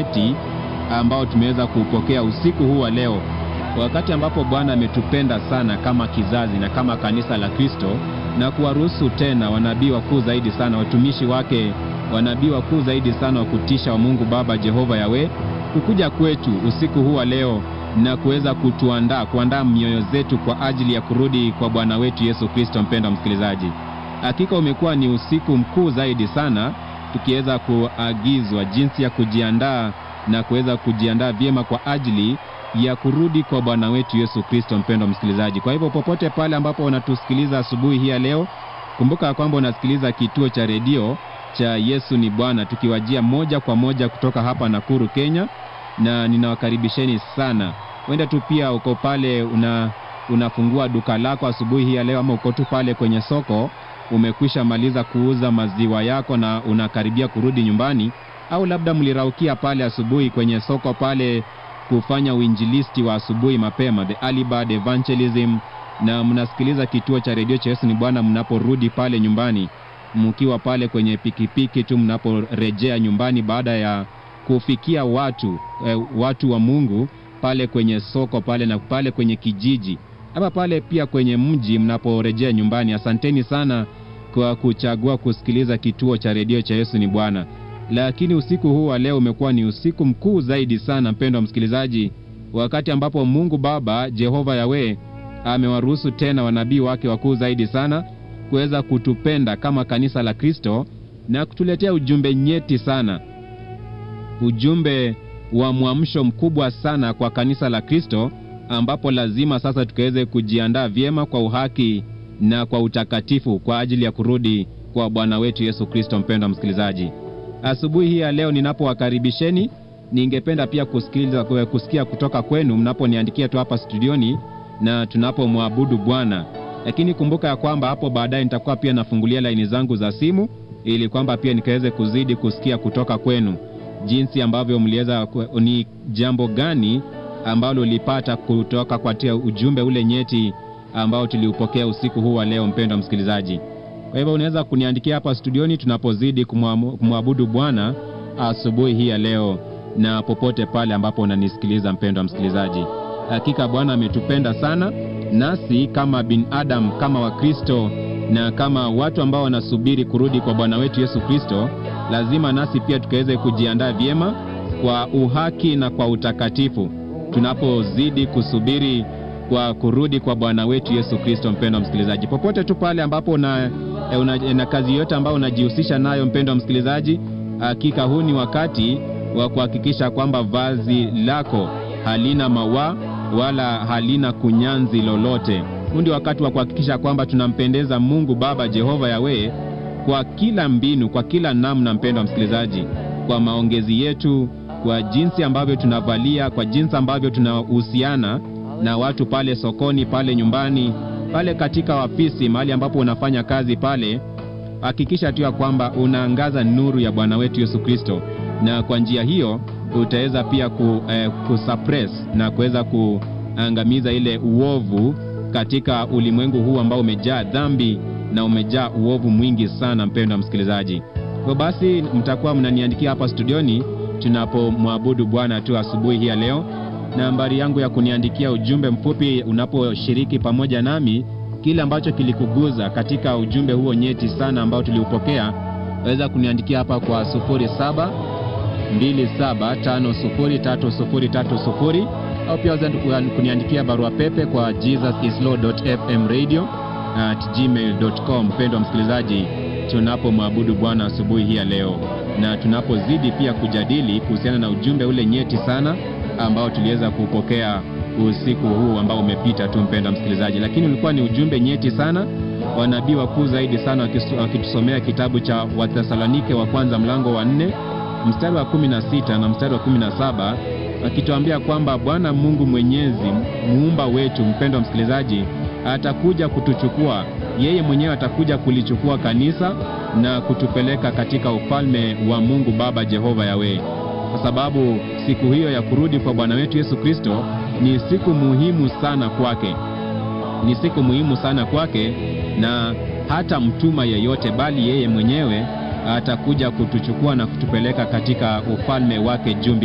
nyeti ambao tumeweza kuupokea usiku huu wa leo, wakati ambapo Bwana ametupenda sana kama kizazi na kama kanisa la Kristo na kuwaruhusu tena wanabii wakuu zaidi sana, watumishi wake, wanabii wakuu zaidi sana wa kutisha wa Mungu Baba Jehova Yawe kukuja kwetu usiku huu wa leo na kuweza kutuandaa kuandaa mioyo zetu kwa ajili ya kurudi kwa Bwana wetu Yesu Kristo. Mpendwa msikilizaji, hakika umekuwa ni usiku mkuu zaidi sana, tukiweza kuagizwa jinsi ya kujiandaa na kuweza kujiandaa vyema kwa ajili ya kurudi kwa Bwana wetu Yesu Kristo. Mpendwa msikilizaji, kwa hivyo popote pale ambapo unatusikiliza asubuhi hii ya leo, kumbuka kwamba unasikiliza kituo cha redio cha Yesu ni Bwana, tukiwajia moja kwa moja kutoka hapa Nakuru, Kenya, na ninawakaribisheni sana. Wenda tu pia uko pale una unafungua duka lako asubuhi hii ya leo, ama uko tu pale kwenye soko umekwisha maliza kuuza maziwa yako na unakaribia kurudi nyumbani, au labda mliraukia pale asubuhi kwenye soko pale kufanya uinjilisti wa asubuhi mapema, the early bird evangelism, na mnasikiliza kituo cha redio cha Yesu ni Bwana mnaporudi pale nyumbani, mkiwa pale kwenye pikipiki tu mnaporejea nyumbani baada ya kufikia watu eh, watu wa Mungu pale kwenye soko pale na pale kwenye kijiji ama pale pia kwenye mji mnaporejea nyumbani. Asanteni sana kwa kuchagua kusikiliza kituo cha redio cha Yesu ni Bwana. Lakini usiku huu wa leo umekuwa ni usiku mkuu zaidi sana, mpendwa msikilizaji, wakati ambapo Mungu Baba Jehova Yawe amewaruhusu tena wanabii wake wakuu zaidi sana kuweza kutupenda kama kanisa la Kristo na kutuletea ujumbe nyeti sana, ujumbe wa mwamsho mkubwa sana kwa kanisa la Kristo, ambapo lazima sasa tukaweze kujiandaa vyema kwa uhaki na kwa utakatifu kwa ajili ya kurudi kwa Bwana wetu Yesu Kristo. Mpendwa msikilizaji, asubuhi hii ya leo ninapowakaribisheni, ningependa pia kusikiliza, kusikia kutoka kwenu mnaponiandikia tu hapa studioni na tunapomwabudu Bwana. Lakini kumbuka ya kwamba hapo baadaye nitakuwa pia nafungulia laini zangu za simu ili kwamba pia nikaweze kuzidi kusikia kutoka kwenu jinsi ambavyo mliweza, ni jambo gani ambalo ulipata kutoka kwa ujumbe ule nyeti ambao tuliupokea usiku huu wa leo, mpendwa msikilizaji. Kwa hivyo unaweza kuniandikia hapa studioni tunapozidi kumwabudu Bwana asubuhi hii ya leo, na popote pale ambapo unanisikiliza mpendwa msikilizaji. Hakika Bwana ametupenda sana, nasi kama binadamu, kama Wakristo na kama watu ambao wanasubiri kurudi kwa Bwana wetu Yesu Kristo, lazima nasi pia tukaweze kujiandaa vyema kwa uhaki na kwa utakatifu tunapozidi kusubiri kwa kurudi kwa Bwana wetu Yesu Kristo. Mpendwa msikilizaji, popote tu pale ambapo una, una, na kazi yote ambayo unajihusisha nayo, mpendwa msikilizaji, hakika huu ni wakati wa kuhakikisha kwamba vazi lako halina mawa wala halina kunyanzi lolote. Huu ndio wakati wa kuhakikisha kwamba tunampendeza Mungu Baba Jehova Yawe kwa kila mbinu, kwa kila namna, mpendwa msikilizaji, kwa maongezi yetu, kwa jinsi ambavyo tunavalia, kwa jinsi ambavyo tunahusiana na watu pale sokoni, pale nyumbani, pale katika ofisi, mahali ambapo unafanya kazi pale, hakikisha tu ya kwamba unaangaza nuru ya Bwana wetu Yesu Kristo, na kwa njia hiyo utaweza pia ku, eh, kusuppress na kuweza kuangamiza ile uovu katika ulimwengu huu ambao umejaa dhambi na umejaa uovu mwingi sana, mpendwa msikilizaji. Kwa basi mtakuwa mnaniandikia hapa studioni tunapomwabudu Bwana tu asubuhi hii ya leo. Nambari yangu ya kuniandikia ujumbe mfupi unaposhiriki pamoja nami kile ambacho kilikuguza katika ujumbe huo nyeti sana ambao tuliupokea, waweza kuniandikia hapa kwa 07 27503030 au pia waweza kuniandikia barua pepe kwa jesusislaw.fmradio at gmail.com. Mpendwa msikilizaji, tunapomwabudu Bwana asubuhi hii ya leo na tunapozidi pia kujadili kuhusiana na ujumbe ule nyeti sana ambao tuliweza kupokea usiku huu ambao umepita tu, mpendwa msikilizaji, lakini ulikuwa ni ujumbe nyeti sana, wanabii wakuu zaidi sana wakitusomea kitabu cha Wathesalonike wa kwanza mlango wa nne mstari wa kumi na sita na mstari wa kumi na saba akituambia kwamba Bwana Mungu Mwenyezi muumba wetu, mpendwa msikilizaji, atakuja kutuchukua yeye mwenyewe, atakuja kulichukua kanisa na kutupeleka katika ufalme wa Mungu Baba Jehova Yawe, kwa sababu siku hiyo ya kurudi kwa Bwana wetu Yesu Kristo ni siku muhimu sana kwake, ni siku muhimu sana kwake, na hata mtuma yeyote, bali yeye mwenyewe atakuja kutuchukua na kutupeleka katika ufalme wake juu